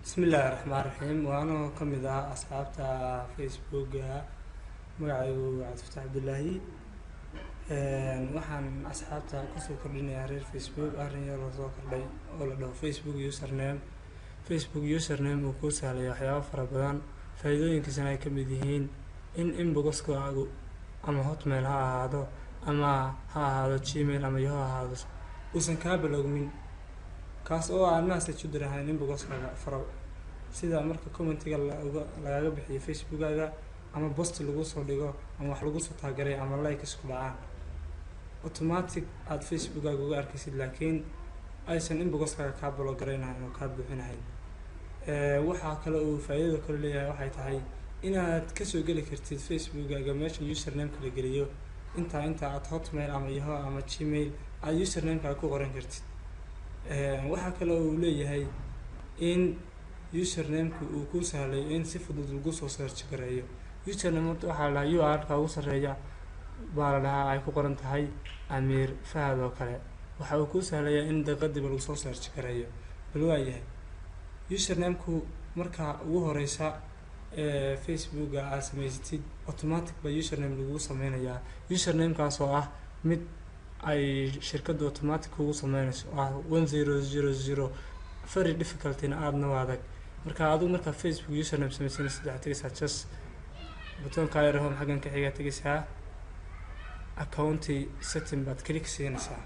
bismillaahi raxmaan raxiim waa anoo ka mid ah asxaabta facebooka magacaygu cabdifataax cabdilaahi waxaan asxaabta kusoo kordhinayaa reer facebook arrin yar oo soo kordhay oo la dhaho facebook username facebook username uu kuu sahlaya waxyaabo fara badan faa-iidooyinkiisana ay ka mid yihiin in inboxkaagu ama hotmail ha ahaado ama ha ahaado gmail ama yo ha ahaado uusan kaa balogmin kaas oo aan message u dirahayn inboxkaaga faro sida marka commentiga lauga lagaga bixiyo facebookaga ama bost lagu soo dhigo ama wax lagu soo taagaray ama like isku dhacaan automatic aada facebookaga uga arkaysid laakiin aysan inboxkaaga kaa balogaraynahayn oo kaa buuxinahayn waxaa kale uu faa-iidada kale leeyahay waxay tahay inaad kasoo geli kartid facebookaga meesha usernameka la geliyo intaa intaa aad hotmail ama yaho ama gmail aada usernamekaaga ku qoran kartid waxaa kale uu leeyahay in usernameka uu ku sahlayo in si fudud lagu soo search gareeyo username horta waxaa la dhahaa u r ka ugu sarreeya baa la dhahaa ay ku qoran tahay amiir fahad oo kale waxa uu kuu sahlayaa in daqiiqadiiba lagu soo search gareeyo bal waayahay usernameku markaa ugu horeysa ee facebooka aad samaysatid automatic baa username lagu sameynayaa usernamekaas oo ah mid ay shirkadda automatic kugu sameynayso oo ah one zero zero zero very difficultyna aadna u adag marka adigu markaa facebook username sameysanaysid waxaad tegeysaa just butoonka ayar home xaggan ka xigaa tegeysaa accounty setting baad click siinaysaa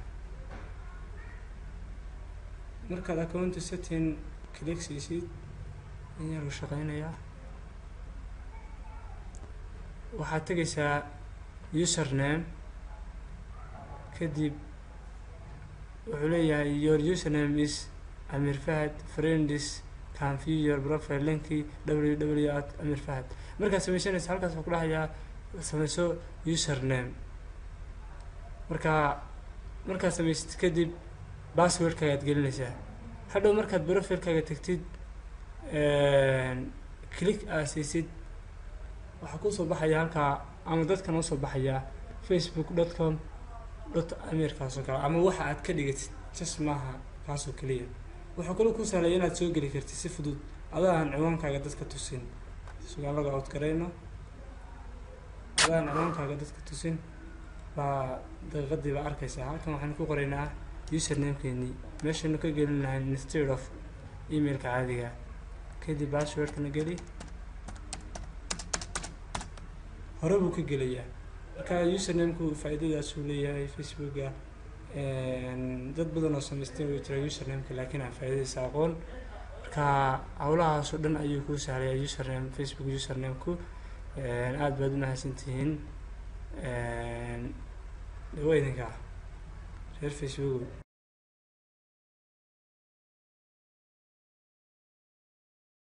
markaad accounty setting click siisid ayaa lagu shaqeynayaa waxaad tegeysaa username kadib wuxuu leeyahay your username is amir fahad friends can view your profile linki w w at amir fahad markaad sameysanaysa halkaas waxaa ku dhahayaa sameyso username markaa markaad sameysad kadib passwordkaaga ad gelinaysaa hadhow markaad profilekaaga tegtid click aad siisid waxaa kusoo baxaya halkaa ama dadkan usoo baxayaa facebook dot com dot amirkaasoo kale ama waxa aad ka dhigatid jas maaha kaasoo keliya waxaa kaloo ku sahlaya inaad soo geli kartid si fudud adaa aan ciwaankaaga dadka tusin sugaan laga outgarayno adaa aan ciwaankaaga dadka tusin baa daqiiqadii baa arkaysaa halkan waxaan ku qoraynaa usernamekeenii meeshaynu ka gelin lahayn instead of emailka caadiga kadib passwordkana geli hore buu ka gelayaa marka usernamku faa-iidadaasuu leeyahay facebooka dad badan oo samaysteen way jira usernameka laakiin aan faa-idadiisa aqoon marka howlahaas oo dhan ayuu kuu sahlayaa username facebook usernameku aada baad u mahadsantihiin dhawa idinka reer facebook